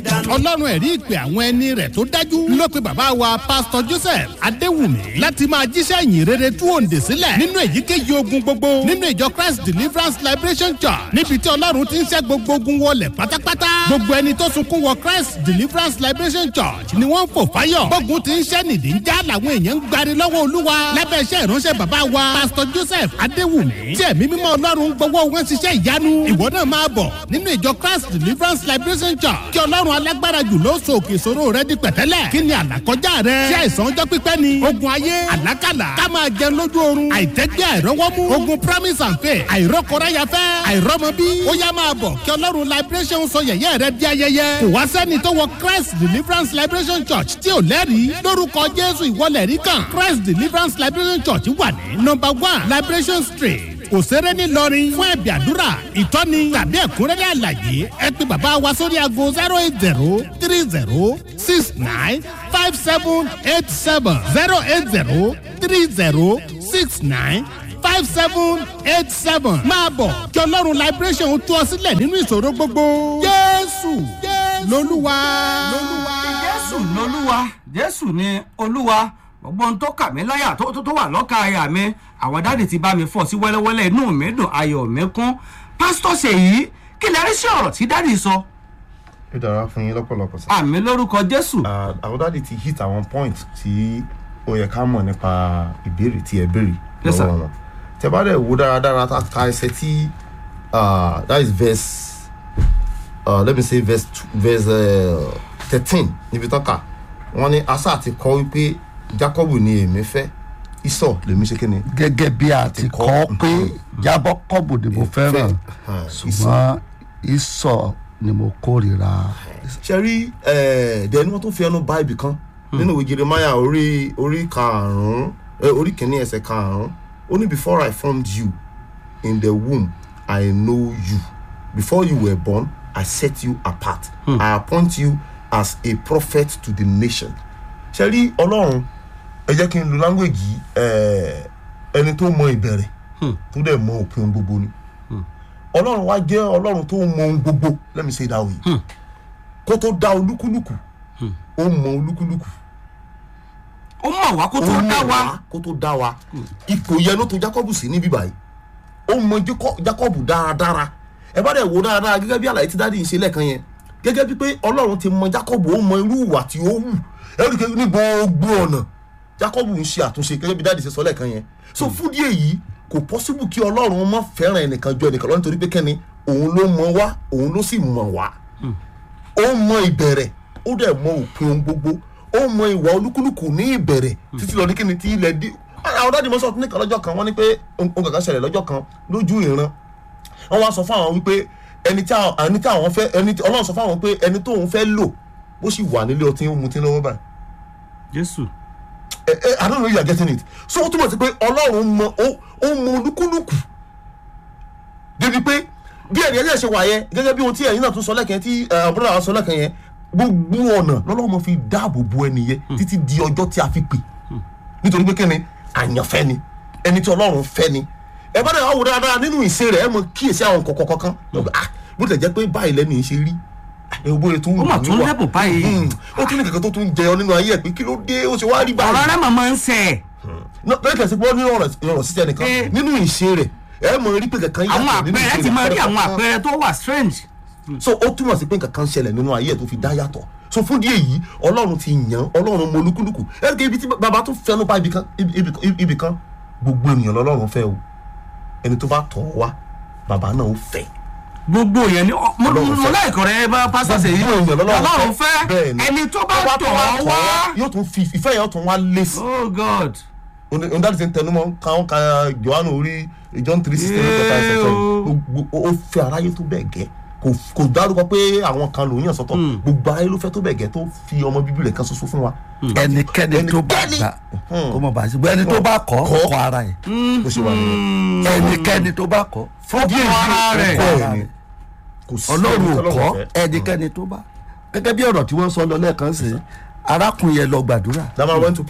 dànù. ọlọ́run ẹ̀rí ìpè àwọn ẹni rẹ̀ tó dájú ló pe bàbá wa pásítọ̀ joseph adéwùmí láti máa jíṣẹ́ ìyìn rere tú òǹdè sílẹ̀ nínú èyíkéyìí ogun gbogbo nínú ìjọ christ deliverance liberation church níbi tí ọlọ́run ti ń ṣẹ́ gbogbo ogun wọlé pátápátá gbogbo ẹni tó sunkún wọ christ deliverance liberation church ni wọ́n ń fò fáyọ̀ gbógun ti ń ṣẹ́ nìdí ń já làwọn èèyàn ń gbari lọ́wọ́ olúwa lábẹ́ iṣẹ́ ìránṣẹ́ bàbá wa pásítọ̀ joseph adéwùmí tí ẹ̀mí mímọ́ ọlọ́run gbọ́wọ́ wọn ṣiṣẹ́ ìyanu ìwọ náà máa bọ̀ nínú ìjọ christ deliverance liberation church kí ọlọ́run alágbára jù ló so òkè ìṣòro rẹ di pẹ̀tẹ́lẹ̀ kí ni àlàkọjá rẹ ṣé àìsàn ọjọ́ pípẹ́ ni ogun ayé àlákàlà ká máa jẹun lójú oorun àìtẹ́gbẹ́ àìrọ́wọ́mú ogun promise and faith àìrọ́kọ̀ráyafẹ́ àìrọ́mọbí ó yá máa bọ̀ kí ọlọ́run liberation sọ yẹ̀yẹ́ rẹ di ayẹyẹ kò wá sẹ́ni tó wọ christ deliverance liberation church tí ò lẹ́rìí lórúkọ jésù ìwọlẹ̀ rí kan christ deliverance liberation church wà ní number one liberation street òṣèré ńìlọrin fún ẹ̀bì àdúrà ìtọ́ni tàbí ẹ̀kúnrẹ́rẹ́ àlàyé ẹ pé bàbá wa sórí aago zero eight zero three zero six nine five seven eight seven zero eight zero three zero six nine five seven eight seven máa bọ̀ kí ọlọ́run liberation tú ọ sílẹ̀ nínú ìṣòro gbogbo jésù lolúwa. jésù lolúwa jésù ni olúwa gbogbo ohun tó kà mí láyà tó tó tó wà lọ́ka àyà mi àwọn dáàdì ti bá mi fọ́ sí wẹ́lẹ́wẹ́lẹ́ inú mi dùn ayọ̀ mi kún pásítọ̀ ṣèyí kí lè rí sí ọ̀rọ̀ tí dáàdì sọ ó dára fún yín lọ́pọ̀lọpọ̀ sí. àmì lórúkọ jésù àwọn dáàdi ti hit àwọn point tí ó yẹ ká mọ̀ nípa ìbéèrè tí ẹ béèrè Yes, sir. lọ́wọ́ wọn. tẹ bá dẹ̀ wo dáradára ta ka ẹsẹ̀ tí uh, that is verse uh, let me say verse two- verse thirteen níbi tán kà wọ́n ní asa ti kọ́ wípé jacob ni èmi fẹ́ isọ lèmi ṣe kí ni. gẹ́gẹ́ bí a ti kọ́ pé jábọ́ kọ́bù ni mo fẹ́ràn ṣùgbọ́n ìsọ̀ ni mo kórìíra. ṣe rí dẹni wọn tún fi ẹnu bá ibì kan nínú ìwé jeremiah orí orí karùnún eh, orí kìíní ẹsẹ karùnún ó ní before i formed you in the womb i know you before you were born i set you apart i appoint you as a prophet to the nation ṣe rí ọlọ́run ẹ jẹ́ kí n lu language yìí eh, ẹni tó mọ ìbẹ̀rẹ̀ tó dẹ̀ mọ òpin ohun gbogbo ni ọlọ́run wá jẹ́ ọlọ́run tó mọ ohun gbogbo let me say it that way kó tó dá olúkúlùkù ó mọ olúkúlùkù ó mọ̀ wá kó tó ó mọ̀ dá wa wá kó tó dá wa ipò yẹn ló tó jacob sí níbí báyìí ó mọ Jaco- jacob dáradára ẹ bá dẹ̀ wò dáradára gẹ́gẹ́ bí àlàyé tí dáàdi ń ṣe lẹ́ẹ̀kan yẹn gẹ́gẹ́ bí pé ọlọ́run ti mọ jacob ó mọ irú ìwà tí ó wù ẹ̀rí kẹ́ ní gbogbo ọ̀nà jacob ń ṣe àtúnṣe gẹ́gẹ́ bí dáàdi ṣe sọ lẹ́ẹ̀kan yẹn so fún díẹ̀ yìí kò possible kí ọlọ́run mọ fẹ́ràn ẹnìkan ju ẹnìkan lọ nítorí pé kẹ́ni òun ló mọ wá òun ló sì mọ̀ wá ó mọ ìbẹ̀rẹ̀ ó dẹ̀ mọ òpin ohun gbogbo ó mọ ìwà olúkúlùkù ní ìbẹ̀rẹ̀ títí lọ ní kíni tí ilẹ̀ dí àwọn dáàdi mọ́ sọ fún nìkan lọ́jọ́ kan wọ́n ní pé ohun kankan ṣẹlẹ̀ lọ́jọ́ kan lójú ìran wọ́n wá sọ fún àwọn wípé ẹni tí àwọn ẹni tí àwọn fẹ́ ẹni tí ọlọ́run sọ fún àwọn pé ẹni tóun fẹ́ lò bó sì wà nílé ọtí ó mutí lọ́wọ́ báyìí jésù ẹ ẹ i don't know if you are getting it so ó túmọ̀ sí pé ọlọ́run mọ ó ó mọ olúkúlùkù débi pé bí ẹni ẹjẹ ṣe wà yẹn gẹ́gẹ́ bí ohun tí ẹ̀yin náà tún sọ lẹ́kẹ̀ẹ́ tí àbúrò àwọn sọ lẹ́kẹ̀ẹ́ yẹn gbogbo ọ̀nà lọ́lọ́run mọ fi dáàbò bo ẹni yẹn títí di ọjọ́ tí a fi pè nítorí pé kíni àyànfẹ́ ni ẹni tí ọlọ́run fẹ́ ni ẹ bá dẹ̀ wá wò dáadáa nínú ìṣe rẹ̀ ẹ mọ kíyèsí àwọn kọ̀ọ̀kan kankan ah bó tilẹ̀ jẹ́ pé báyìí lẹ́nu yìí ṣe rí ẹ wo bóyá tó ń Ó mà tún lẹ́bùn báyìí. Hmm, ó tún ní kankan tó tún jẹyọ nínú ayé ẹ pé kí ló dé ó ṣe wá rí báyìí ọ̀rọ̀ rẹ̀ màmá ń sẹ̀ lọ́kẹ́ sí pé nínú ọ̀rọ̀ ọ̀rọ̀ sísẹ́ nìkan Eh. nínú ìṣe rẹ̀ ẹ mọ̀ rí pé kankan àwọn yàtọ̀ nínú àpẹẹrẹ ìṣe ti rẹ̀ máa rí àwọn pátápátá. àpẹẹrẹ tó wà strange so ó túmọ̀ sí pé kankan ṣẹlẹ̀ nínú ayé ẹ̀ tó fi dá yàtọ̀ so fún díẹ̀ yìí ọlọ́run ti yàn ọlọ́run mọ olúkúlùkù ẹ rí i ibi tí bàbá tó fẹnu pa ibì kan ibì kan- ibì kan gbogbo ènìyàn lọ́lọ́run fẹ́ o ẹni tó bá tọ̀ ọ́ wá bàbá náà ó fẹ́ gbogbo yẹn ni ọ- mo Ọlọ́run mo fẹ́. láìkọ̀ rẹ bá pásítọ̀ ṣèyí gbogbo ènìyàn ọlọ́run fẹ́ bẹ́ẹ̀ ni. ẹni tó bá Bàbá tọ̀ ọ́ wá yóò tún fi ìfẹ́ yẹn yóò tún wá lé sí oh god ondadi ti ń tẹnu mọ́ káwọn ka johannu orí john three sixteen ní kẹta ẹsẹ̀ Yéé sẹ́yìn ó fẹ́ aráyé tó bẹ́ẹ̀ gẹ́ kò kò dárúkọ pé àwọn kan lòún yàn sọ́tọ̀ gbogbo aráyé ló fẹ́ tó bẹ́ẹ̀ gẹ́ tó fi ọmọ bíbí rẹ̀ kan ṣoṣo fún wa. ẹnikẹ́ni tó bá Ẹnikẹ́ni. gbà kó mọ̀ bá sí bó ẹni tó bá kọ́ Kọ́. kọ́ ara ẹ̀ bó ṣe wà nìyẹn. ẹnikẹ́ni tó bá kọ́ fún díẹ̀ ara rẹ̀. bẹ́ẹ̀ ni kò sí ọlọ́run ò ẹni kọ́ fẹ́. ẹnikẹ́ni tó bá gẹ́gẹ́ bí ọ̀rọ̀ tí wọ́n sọ lọ lẹ́ẹ̀kan sí arákùnrin yẹn lọ gbàdúrà that man went to pray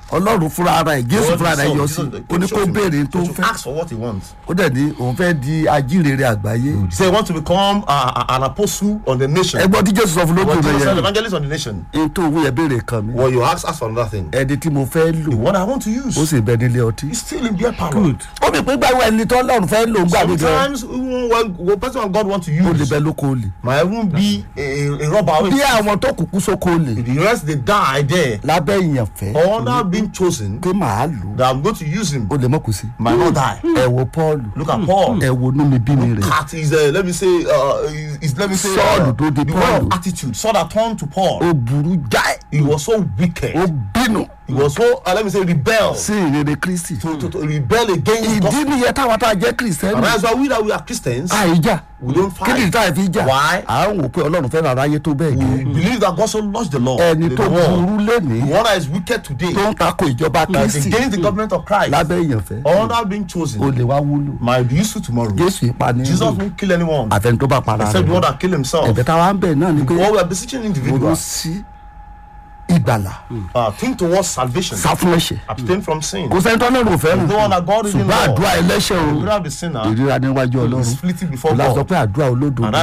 ọlọ́run fúnra ara ẹ̀ jésù God fúnra rẹ̀ himself, yọ sí Jesus, ó ní show kó him. béèrè tó He should fẹ́ ask for what he wants. ó dẹ̀ ní òun fẹ́ di ajínrere àgbáyé He said he wants to become uh, an apostle on the nation. ẹgbọ́n tí jésù sọ fún lójú What rẹ̀ Jesus said, yẹn evangelist on the nation. ní tó owó yẹn béèrè kan mi Well, you ask, ask for another thing. ẹni tí mo fẹ́ lò The one I want to use. ó sì bẹ nílé ọtí. He's still in beer parlor. good ó mi pé gbàgbọ́ ẹni tó ọlọ́run fẹ́ lò ń gbà mí gan Sometimes even when, when person God want to ó lè use bẹ lóko olè. might even be a, a, a robber. bí àwọn tó kúkú sóko olè The rest they die there. lábẹ́ ìyànfẹ́ Or now being chosen pé màá lò ó that I'm going to use him ó lè mọ̀ kù sí. might not die. ẹ wo paul Look at Paul. ẹ wo inú mi bí mi rẹ̀ Cat is uh, let me say uh, is, is let me say Saul uh, tó di the Paul. word of attitude. Saul that turned to Paul. ó burú jáì He was so wicked. ó bínú He was so uh, let me say rebel sí ìrere kristi. to, to, to rebel against ìdí God. nìyẹn táwọn tá a jẹ́ And kìrìsìtẹ́nì that's why we that we are Christians àìjà we don't kí ni fight. ìta ìfi jà Why? à ń wò pé ọlọ́run fẹ́ràn aráyé tó bẹ́ẹ̀ We gẹ́ believe that God so lost the law. ẹni the tó world. burú The lénìí one that is wicked today tó ń takò ìjọba that's kristi against the government of Christ. lábẹ́ ìyànfẹ́ All that being ó chosen lè wá wúlò might be useful tomorrow. jésù ìpani Jesus won't kill anyone àfẹn tó bá para except the one rẹ̀ that kill himself. ẹ̀bẹ̀ táwa ń bẹ̀ náà ni pé What we are beseeching ronú individuals sí ìgbàlà uh, think towards salvation. sá fún ẹ̀ṣẹ̀ Abstain from sin. kò sẹ́ni tó náà rò fẹ́ràn The one that God is in ṣùgbọ́n law. àdúrà ẹlẹ́ṣẹ̀ o You don't have the sinner. ìríra níwájú ọlọ́run Is fleeting before ìlà sọ God. pé àdúrà olódodo And